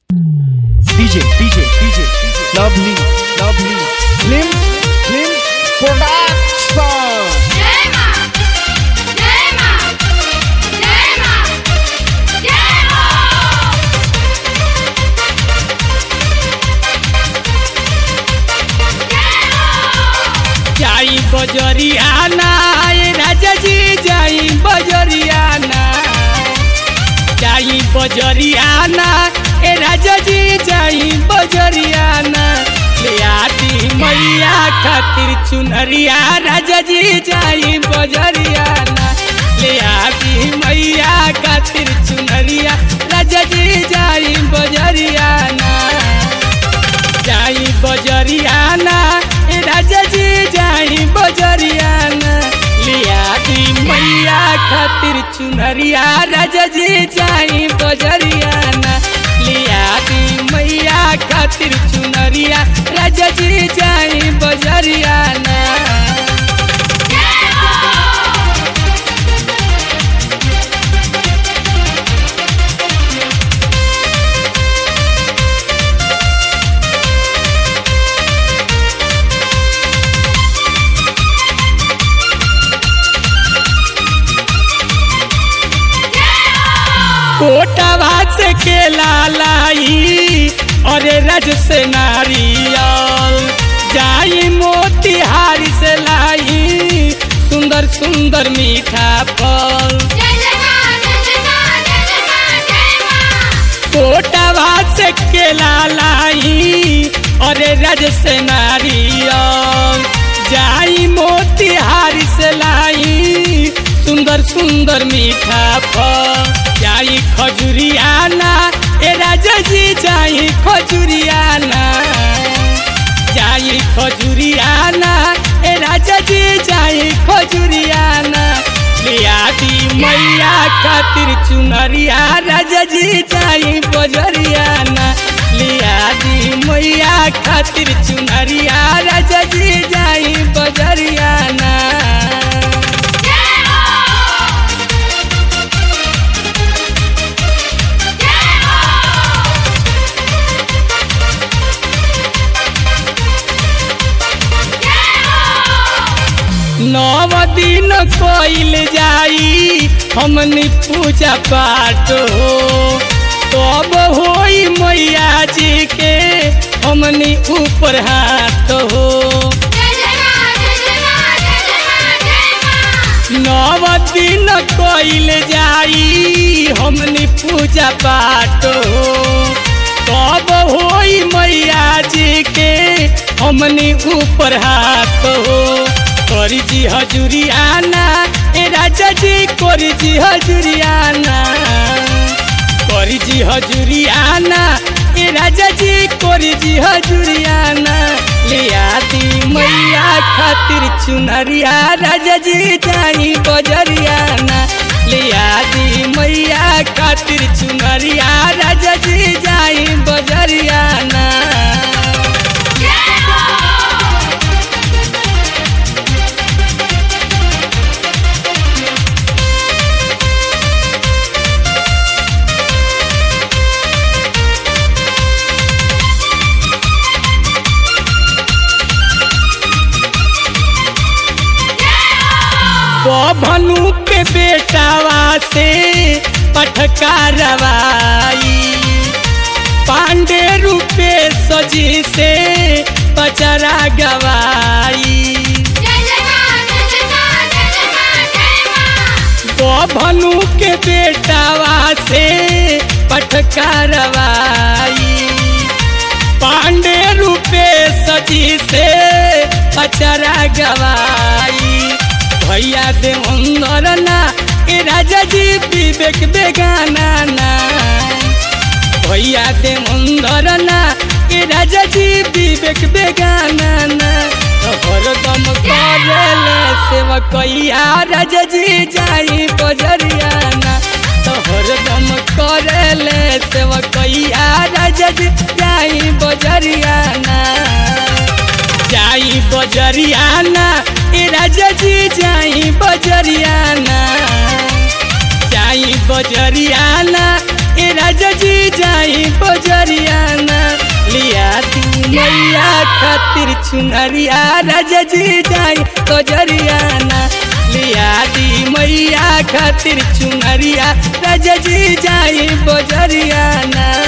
DJ, DJ, DJ, lovely, lovely, Slim, Slim Production. Yema! Yema! Yema! Yema! जाई बजरियाना ए राजा जी जाई बजरियाना जाई बजरियाना ए राजा जी जाई बजरियाना ले आती मैया खातिर चुनरिया राजा जी जाई बजरियाना ले आती मैया खातिर चुनरिया राजा जी जाई बजरियाना जाई बजरियाना ए राजा जी जाई बजरियाना लिया दी मैया खातिर चुनरिया राजा जी जाई बजरियाना लिया दी मैया खातिर चुनरिया राजा जी जाई बजरियाना कोटा भात से केला लाई अरे रज से नारियल जाई मोतिहारी से लाई सुंदर सुंदर मीठा फल जय जय मां जय जय मां जय जय मां जय मां कोटा भात से केला लाई अरे रज से नारियल जाई मोतिहारी से लाई सुंदर सुंदर मीठा फल जाई खजुरियाना ए राजा जी जाई खजुरियाना जाई खजुरियाना ए राजा जी जाई खजुरियाना लिया दी मैया खातिर चुनरिया राजा जी जाई बजरियाना लिया दी मैया खातिर चुनरिया राजा जी जाई बजरियाना नव दिन कोइल जाई हमनी पूजा पाठ हो तब होई मैया जी के हमनी ऊपर हाथ हो जय जय मां जय जय मां जय जय मां जय मां नव दिन कोइल जाई हमनी पूजा पाठ हो तब होई मैया जी के हमनी ऊपर हाथ हो करी जी हजूरियाना ए राजा जी करी जी हजूरियाना करी जी हजूरियाना ए राजा जी करी जी हजूरियाना लिया दी मैया खातिर चुनरिया राजा जी जाई बजरियाना लिया दी मैया खातिर चुनरिया राजा जी जाई बजरियाना भनु के बेटावा से पटका रवाई पांडे रूपे सजी से पचरा गवाई जय जय मां जय जय मां जय जय मां जय मां भनु के बेटावा से पटका रवाई पांडे रूपे सजी से पचरा गवाई भैया दे अंदर ना ए राजा जी विवेक बेगाना ना भैया दे अंदर ना ए राजा जी विवेक बेगाना ना हरदम करेले सेवकैया राजा जी जाई बजरियाना तो हरदम करेले सेवकैया राजा जी जाई बजरियाना जाई बजरियाना ए राजा जी जाई बजरियाना जाई बजरियाना ए राजा जी जाई बजरिया मैया खातिर चुनरिया राजा जी जाई बजरियाना लिया दी मैया खातिर चुनरिया राजा जी जाई बजरियाना